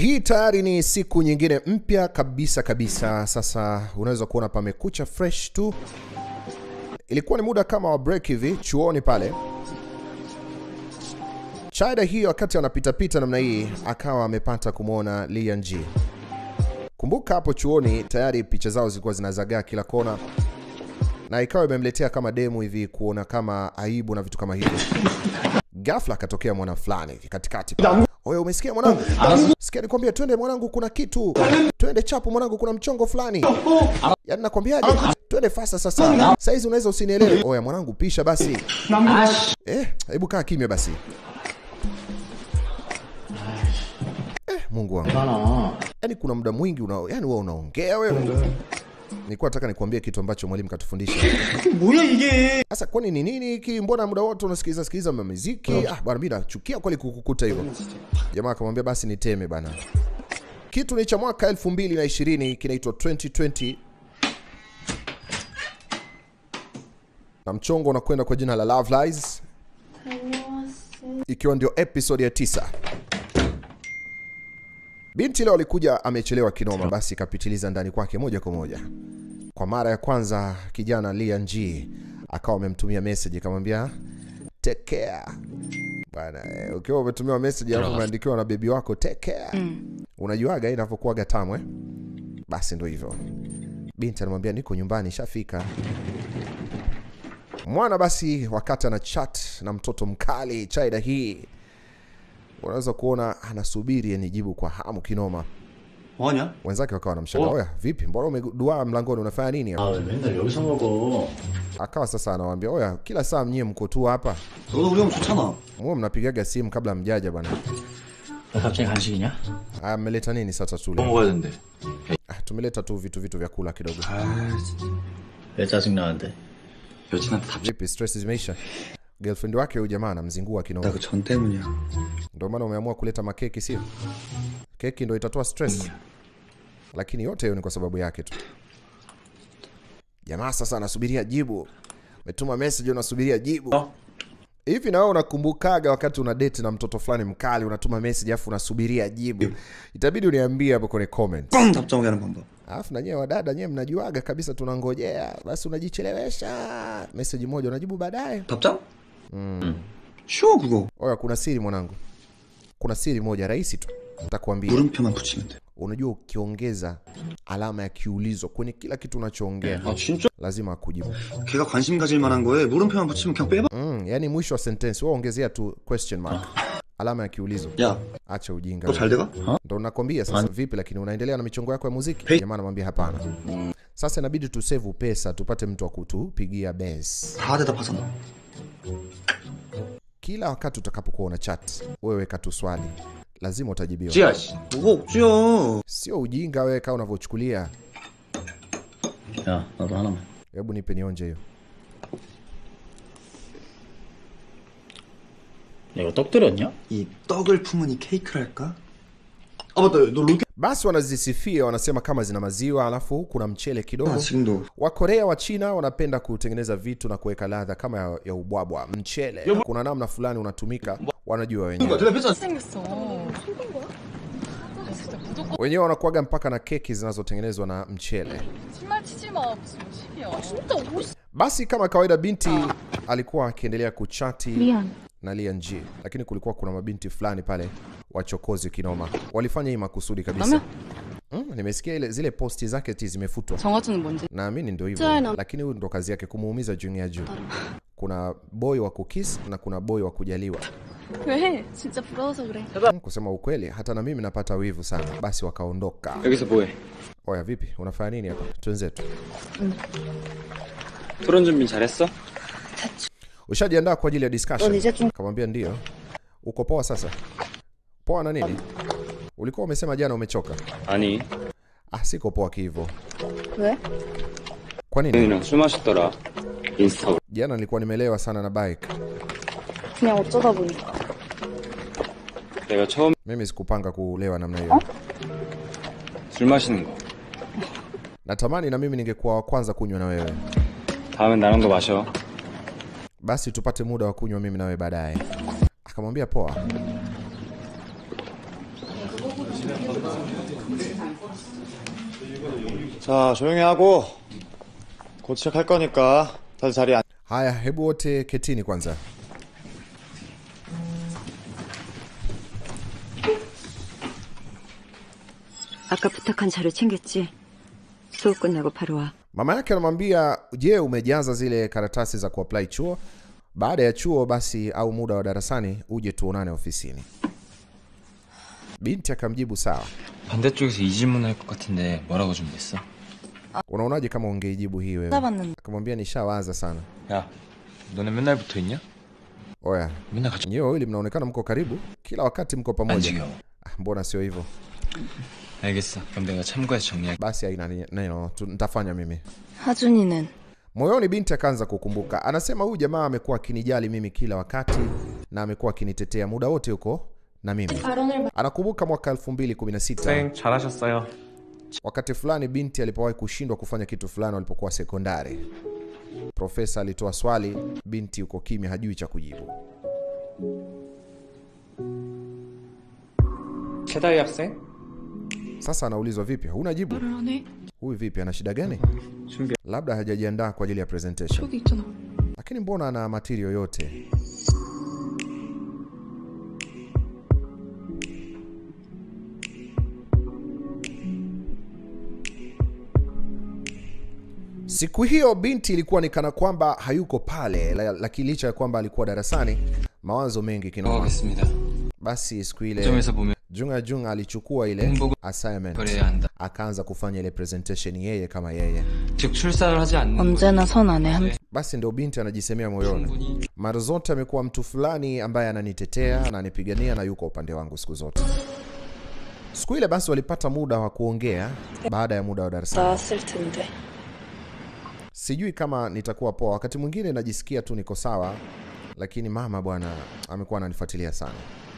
Hii tayari ni siku nyingine mpya kabisa kabisa. Sasa unaweza kuona pamekucha fresh tu. Ilikuwa ni muda kama wa break hivi chuoni pale. Chada hii wakati anapitapita namna hii akawa amepata kumwona Lian Ji. Kumbuka hapo chuoni tayari picha zao zilikuwa zinazagaa kila kona, na ikawa imemletea kama demu hivi kuona kama aibu na vitu kama hivyo. Ghafla akatokea mwana fulani hivi katikati pale. Oye, umesikia mwanangu? Sikia nikwambia, twende mwanangu, kuna kitu. Twende chapu mwanangu, kuna mchongo fulani. Yaani nakwambiaje? Twende fasta sasa. Saizi unaweza usinielewe. Oya mwanangu, pisha basi. Eh, hebu kaa kimya basi. Eh, Mungu wangu. Yaani kuna muda mwingi una, yani wewe unaongea wewe. Nilikuwa nataka nikwambie kitu ambacho mwalimu katufundisha. 뭐야 이게? Sasa kwani ni nini hiki? Mbona muda wote unasikiliza sikiliza muziki? Ah, bwana mimi nachukia kweli kukukuta hivyo. Jamaa akamwambia basi niteme bana. Kitu ni cha mwaka 2020 kinaitwa 2020 na mchongo unakwenda kwa jina la Love Lies, ikiwa ndio episode ya tisa. Binti leo alikuja amechelewa kinoma, basi kapitiliza ndani kwake moja kwa moja. Kwa mara ya kwanza kijana Lian G akawa amemtumia message akamwambia take care bana. Eh, ukiwa umetumiwa message alafu umeandikiwa na bebi wako take care, unajuaga inavyokuwaga tamu eh? Basi ndo hivyo. Binti anamwambia niko nyumbani, shafika. Mwana basi, wakati ana chat na mtoto mkali Chaida hii, unaweza kuona anasubiri anijibu kwa hamu kinoma. 뭐하냐? Wenzake wakawa wanamshangaa, oya, vipi, mbona umeduaa mlangoni, unafanya nini hapa? 아 왜 맨날 여기서 먹어? Akawa sasa anawaambia, oya, kila saa mnyie mko tu hapa, 너도 우리 형 좋잖아. muwe mnapigaga simu kabla mjaja bwana. 너 갑자기 간식이냐? Aya, mmeleta nini sasa 뭐 tule? 먹어야 된대. Ah, tumeleta tu vitu vitu vya kula kidogo. 아, 진짜. 왜 짜증나는데? 여친한테 답. Vipi, stress zimeisha? Girlfriend wake huyu jamaa anamzingua kinoma, 나그전 때문이야. ndio maana umeamua kuleta makeki, sio? Keki ndio itatoa stress, lakini yote hiyo ni kwa sababu yake tu. Jamaa sasa anasubiria jibu, umetuma message, unasubiria jibu 어? hivi. Na wewe unakumbukaga wakati una date na mtoto fulani mkali, unatuma message afu unasubiria jibu? Itabidi uniambie hapo kwenye comment. 뻥 답장하게 하는 방법. Alafu na nyewe wadada nyewe mnajuaga kabisa tunangojea, basi unajichelewesha message moja unajibu baadaye. 답장? 음. 쉬워 그거. Oya, kuna siri mwanangu, kuna siri moja rahisi tu, nitakwambia. 물음표만 붙이면 돼. Unajua, ukiongeza alama ya kiulizo kwenye kila kitu unachoongea 아 진짜? lazima akujibu. 걔가 관심 가질 만한 거에 물음표만 붙이면 그냥 빼봐. Mm, yani mwisho wa sentence wewe ongezea tu question mark, alama ya kiulizo. 야, Acha ujinga. 너 잘 돼가? Ndo nakwambia sasa. Vipi lakini unaendelea na michongo yako ya muziki? Jamaa anamwambia hapana. Sasa inabidi tusave pesa tupate mtu wa kutupigia bes. 다 대답하잖아. Kila wakati utakapokuwa una chat, wewe weka tu swali, lazima utajibiwa. 찌야 씨. 뭐가 억지야. Sio ujinga wewe kama unavyochukulia. 야 나도 하나만. Hebu nipe nionje hiyo. 야 이거 떡 들였냐? 이 떡을 품은 이 케이크랄까? 아 맞다. 너 로켓. Basi wanazisifia wanasema kama zina maziwa, alafu kuna mchele 아 kidogo. 지금도. Wakorea wa China wanapenda kutengeneza vitu na kuweka ladha kama ya, ya ubwabwa. Mchele kuna namna fulani unatumika, wanajua wenyewe. 대답했잖아. 생겼어. 속은 거야? 아, 진짜 무조건 Wenyewe wanakuaga mpaka na keki zinazotengenezwa na mchele. 신발 치지 마. 무슨 50이야. 진짜 50. Basi kama kawaida, binti alikuwa akiendelea kuchati 미안. na Lian Ji, lakini kulikuwa kuna mabinti fulani pale wachokozi kinoma, walifanya hii makusudi kabisa. Mm, nimesikia ile zile posti zake ti zimefutwa, 정화주는 뭔지. naamini ndio hivyo, Sana. lakini huyu ndo kazi yake kumuumiza Junior Ju. Kuna boy wa kukis na kuna boy wa kujaliwa. 왜? 진짜 부러워서 그래. Mm, kusema ukweli, hata na mimi napata wivu sana. Basi wakaondoka. 여기서 뭐해? Oya, vipi, unafanya nini hapa? Twenzetu. 토론 준비 잘했어? Ushajiandaa kwa ajili ya discussion? 이제 좀 Kamwambia ndio. Uko poa sasa? Poa na nini? Ulikuwa umesema jana umechoka. 아니, Ah, siko poa kihivyo. 왜? Kwa nini? 형이랑 술 마셨더라. 인스타 Jana nilikuwa nimelewa sana na bike. 그냥 어쩌다 보니까. 내가 처음 Mimi sikupanga kulewa namna hiyo. 술 마시는 거. Natamani na mimi ningekuwa wa kwanza kunywa na wewe. 다음엔 나랑도 마셔. Basi tupate muda wa kunywa mimi na wewe baadaye. Akamwambia poa. 자, 조용히 하고 곧 시작할 거니까 다들 자리에 앉... Haya, hebu wote ketini kwanza. 아까 부탁한 자료 챙겼지? 수업 끝나고 바로 와. Mama yake anamwambia, je, umejaza zile karatasi za kuapply chuo? Baada ya chuo basi, au muda wa darasani uje tuonane ofisini. Binti akamjibu sawa. 반대쪽에서 이 질문 할 것 같은데 뭐라고 준비했어? Unaonaje kama ungeijibu hii wewe? 찾아봤는데. Akamwambia nishawaza sana. 야, 너네 맨날 붙어 있냐? Oya, 맨날 같이 nyewe wawili mnaonekana mko karibu, kila wakati mko 안 pamoja. 지겨워. Ah, Mbona sio hivyo? 알겠어. 그럼 내가 참고해서 정리할게. Basi haina ni- neno, tu- nitafanya mimi. 하준이는 Moyoni binti akaanza kukumbuka, anasema huyu jamaa amekuwa akinijali mimi kila wakati na amekuwa akinitetea muda wote huko na mimi. Anakumbuka mwaka 2016 잘하셨어요. wakati fulani binti alipowahi kushindwa kufanya kitu fulani walipokuwa sekondari. Profesa alitoa swali, binti yuko kimya, hajui cha kujibu. 최다희 학생? Sasa anaulizwa vipi, huna jibu? Huyu vipi, ana shida gani? Labda hajajiandaa kwa ajili ya presentation. Lakini mbona ana material yote? Siku hiyo binti ilikuwa ni kana kwamba hayuko pale, la- lakini licha ya kwamba alikuwa darasani, mawazo mengi kinoma. 하겠습니다. Basi siku ile 점에서 보면 Junga Junga alichukua ile 공복을 assignment 버려야 한다. akaanza kufanya ile presentation yeye kama yeye. 즉 출사를 하지 않는 언제나 선 안에 한 Basi ndio binti anajisemea moyoni, 충분히 mara zote amekuwa mtu fulani ambaye ananitetea, ananipigania na yuko upande wangu siku zote. Siku ile basi walipata muda wa kuongea baada ya muda wa darasani. 나왔을 텐데. Sijui kama nitakuwa poa, wakati mwingine najisikia tu niko sawa, lakini mama bwana amekuwa ananifuatilia sana.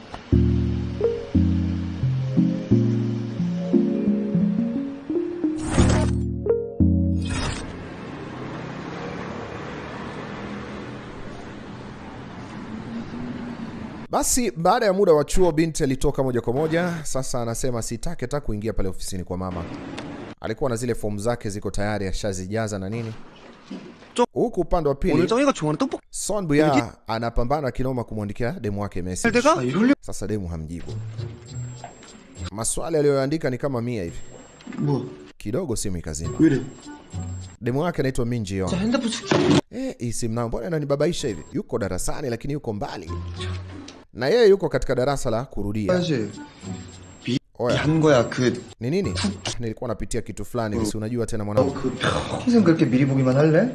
Basi baada ya muda wa chuo, binti alitoka moja kwa moja. Sasa anasema sitaki hata kuingia pale ofisini kwa mama. Alikuwa na zile fomu zake ziko tayari, ashazijaza na nini. Huku upande wa pili 정이가 좋아하는 떡볶이 Son Buya anapambana kinoma kumwandikia demu wake message. 내가 이럴래? Sasa demu hamjibu. Maswali aliyoandika ni kama mia hivi, 뭐, kidogo simu ikazima. 왜 이래? Demu wake anaitwa Min Ji Young. 핸드폰 줄게. Eh, hii simu nayo mbona inanibabaisha hivi? Yuko darasani lakini yuko mbali, na yeye yuko katika darasa la kurudia. 사실, Oya, 한 거야. 그, ni nini? Ah, Nilikuwa napitia kitu fulani hivi, si unajua tena mwanangu. 그 평생 그렇게 미리 보기만 할래?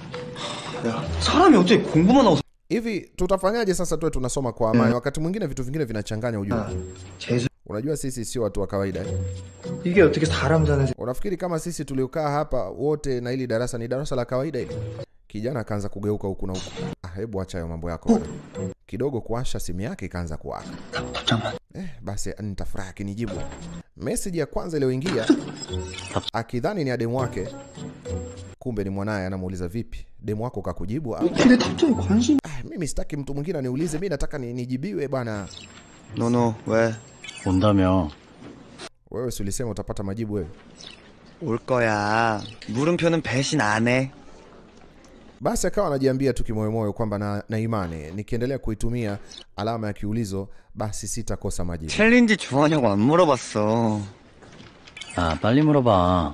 야, 사람이 어떻게 공부만 하고 Hivi tutafanyaje sasa tuwe tunasoma kwa amani? Wakati mwingine vitu vingine vinachanganya ujue. 재수 Unajua sisi sio watu wa kawaida eh? 이게 어떻게 사람 사는 세... Unafikiri kama sisi tuliokaa hapa wote na hili darasa ni darasa la kawaida hili? Kijana akaanza kugeuka huku na huku. Ah, hebu acha hayo mambo yako bwana. Kidogo kuasha simu yake ikaanza kuwaka. Eh, basi nitafurahi akinijibu. Message ya kwanza iliyoingia akidhani ni ya demu wake, kumbe ni mwanaye. Anamuuliza vipi, demu wako kakujibu? Au 근데 답장에 관심 ah, mimi sitaki mtu mwingine aniulize, mimi nataka ni, nijibiwe bwana. 너너 왜? 온다며. Wewe si ulisema utapata majibu wewe? 올 거야. 물음표는 배신 안 해. Basi akawa anajiambia tu kimoyomoyo kwamba na, na imani nikiendelea kuitumia alama ya kiulizo basi sitakosa majibu. 챌린지 좋아하냐고 안 물어봤어. 아, 빨리 물어봐.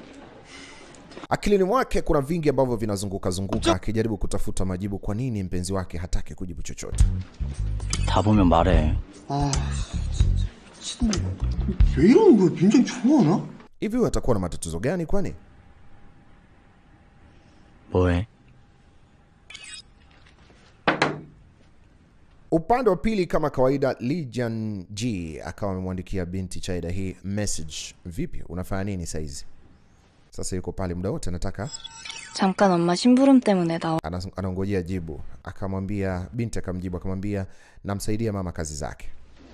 Akilini mwake kuna vingi ambavyo vinazunguka zunguka, akijaribu kutafuta majibu. Kwa nini mpenzi wake hataki kujibu chochote? 다 보면 말해. 아, 진짜. 왜 이러는 거야? 민정이 좋아하나? Hivi huyu atakuwa na matatizo gani kwani? 뭐해? Upande wa pili kama kawaida, Lee Jan G akawa amemwandikia binti Chaida hii message, vipi, unafanya nini saizi? Sasa yuko pale muda wote anataka 잠깐 엄마 심부름 때문에 나와. anas- anaongojea jibu. Akamwambia binti, akamjibu akamwambia, namsaidia mama kazi zake.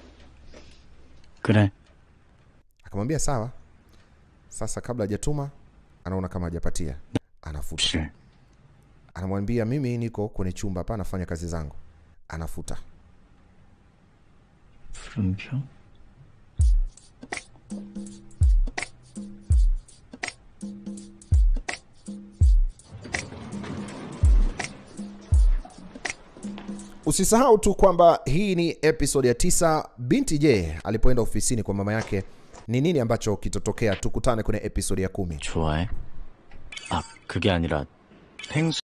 그래. Akamwambia sawa. Sasa kabla hajatuma, anaona kama hajapatia, anafuta. 실. Anamwambia mimi niko kwenye chumba hapa nafanya kazi zangu, anafuta. 물음표? Usisahau tu kwamba hii ni episode ya tisa. Binti je, alipoenda ofisini kwa mama yake, ni nini ambacho kitotokea? Tukutane kwenye episode ya kumi. 좋아해? 아, 그게 아니라 펭수